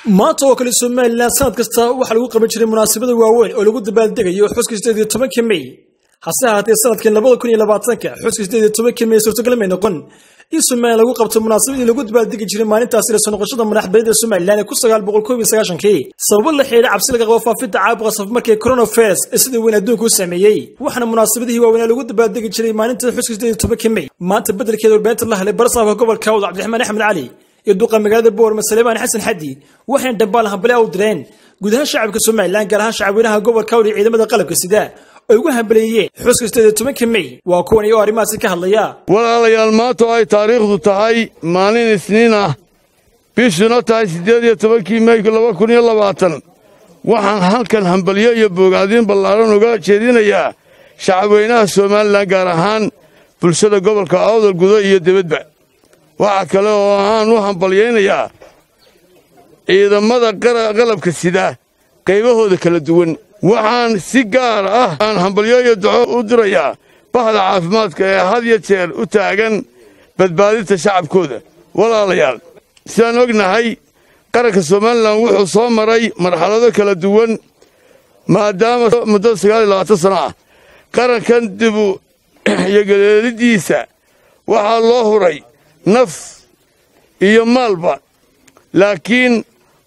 maanta oo kale somalilan sanad kasta waxaa lagu qaban jiray munaasabada waaweyn oo lagu dabaaldegayo xuska sideed iyo tobanka mey hase ahaatee sanadkan labada kun iyo labaatanka xuska sideed iyo tobanka mey suurtagal may noqon in somalilan lagu qabto munaasabadii lagu dabaaldegi jiray maalintaasi la soo noqoshada madaxbanida somalilan ee ku sagaal boqol koob iyo sagaashankii sababo la xidhiidha cabsi laga qabo faafidda caabuqa safmarkii coronavirus ee sida weyn adduunka u saameeyey waxaana munaasabadihii waaweynaa lagu dabaaldegi jiray maalinta xuska sideed iyo tobanka mey maanta beddelkeeda warbaahinta la helay barasaafka gobolka awd cabdiraxmaan axmed cali iyo duqa magaalada boorma saleebaan xasan xaddi waxayna dhambaal hambale u direen guud ahaan shacabka somalilan gaar ahaan shacabweynaha gobolka awd iyo ciidamada qalabka sida ay ugu hambaleeyeen xuska sideed iyo tobanka mey waa kuwan iyo arrimahaasi ka hadlaya walaalayaal maanta oo ay taariikhdu tahay maalin isniin ah bishuna tahay siddeed iyo tobankii mey laba kun iyo labaatan waxaan halkan hambalyo iyo boogaadiin ballaaran uga jeedinayaa shacabweynaha somalilan gaar ahaan bulshada gobolka awdal gudo iyo debadba waxaa kale oo aan u hambalyaynayaa ciidamada qalabka sida qaybahooda kala duwan waxaan si gaar ah aan hambalyo iyo duco u dirayaa bahda caafimaadka ee had iyo jeer u taagan badbaadinta shacabkooda walaalayaal sidaan ognahay qaranka somalilan wuxuu soo maray marxalado kala duwan maadaama muddo sagaal iyo labaatan sano ah qarankan dibu iyo galeelidiisa waxaa loo huray naf iyo maalba laakiin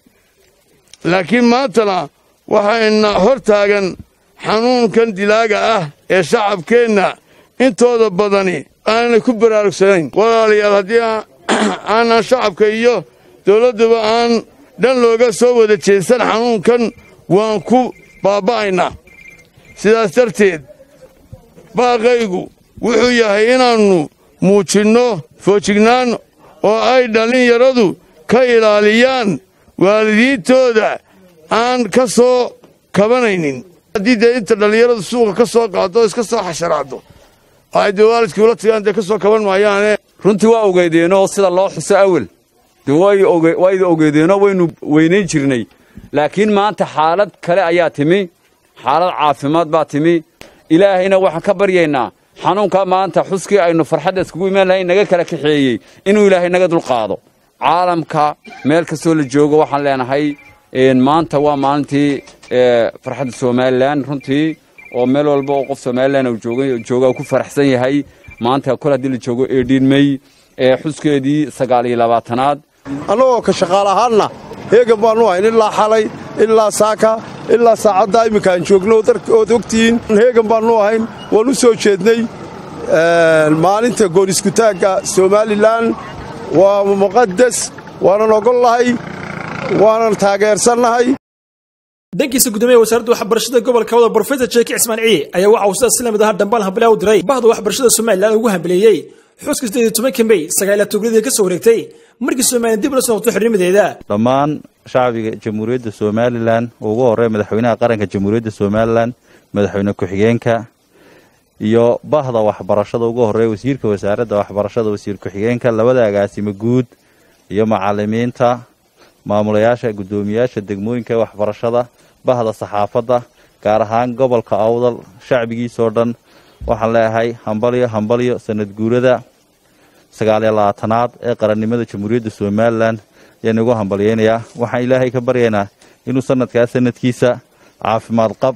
laakiin maantana waxayna hor taagan xanuunkan dilaaga ah ee shacabkeenna intooda badani aanay ku baraarugsanayn walaalayaal haddii aanan shacabka iyo dawladduba aan dhan looga soo wada jeedsan xanuunkan waan ku baaba'aynaa sidaas darteed baaqaygu wuxuu yahay inaannu muujinno foojignaan oo ay dhallinyaradu ka ilaaliyaan waalidiintooda aan ka soo kabanaynin haddii dee inta dhallinyaradu suuqa ka soo qaado iska soo xasharaado ay dee waalidkii ula tagaan dee ka soo kaban maayaane runtii waa ogeydeenoo sida loo xuso awel dee wayda ogeydeenoo waynu weynayn jirnay laakiin maanta xaalad kale ayaa timi xaalad caafimaad baa timi ilaahayna waxaan ka baryaynaa xanuunka maanta xuskii aynu farxadda iskugu imaan lahayn naga kala kaxeeyey inuu ilaahay naga dulqaado caalamka meel kastoo la joogo waxaan leenahay maanta waa maalintii farxadda somalilan runtii oo meel walba oo qof somalilan jooga ku faraxsan yahay maanta kol haddii la joogo eedhiin mey xuskeedii sagaal iyo labaatanaad annagoo ka shaqaal ahaanna heegan baannu ahayn ilaa xalay ilaa saaka ilaa saacaddaa imminka aan joogno ood ogtihiin heegan baannu ahayn waan u soo jeednay maalinta gooniskutaagga somalilan waa muqadas waanan ogollahay waanan taageersannahay dhankiisa gudoomiyaha wasaaradda waxbarashada gobolka wada brofesor jeeki cismaan ciye ayaa waxa uu sidaas si lamid ahaa dhambaal hambale u diray bahda waxbarashada somalilan ugu hambaleeyey xuska sideed iyo tobanka mey sagaala togradii ka soo wareegtay markii somalilan dib ula soo noqto xornimadeeda dhammaan shacbiga jamhuuriyadda somalilan oo ugu horreeya madaxweynaha qaranka jamhuuriyadda somalilan madaxweyne ku-xigeenka iyo bahda waxbarashada ugu horreeya wasiirka wasaaradda waxbarashada wasiir ku-xigeenka labada agaasimo guud iyo macalimiinta maamulayaasha guddoomiyaasha degmooyinka ee waxbarashada bahda saxaafadda gaar ahaan gobolka awdal shacbigiisoo dhan waxaan leeyahay hambalyo hambalyo sanad guurada sagaaliyo labaatanaad ee qarannimada jamhuuriyadda somalilan ayaan igu hambalyeynayaa waxaan ilaahay ka baryaynaa inuu sanadkaas sanadkiisa caafimaad qab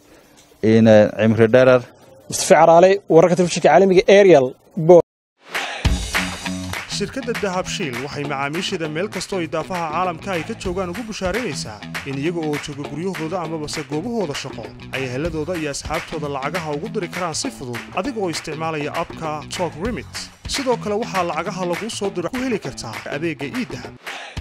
cimri dherer mustafa caraale wararka telefishinka caalamiga ariel shirkadda dahabshiil waxay macaamiisheeda meel kastoo idaafaha caalamka ay ka joogaan ugu bushaaraynaysaa in iyaga oo jooga guryahooda amabase goobahooda shaqo ay heladooda iyo asxaabtooda lacagaha ugu diri karaan si fudud adiga oo isticmaalaya abka tok remit sidoo kale waxaa lacagaha laguu soo diro ku heli kartaa adeegga iidahab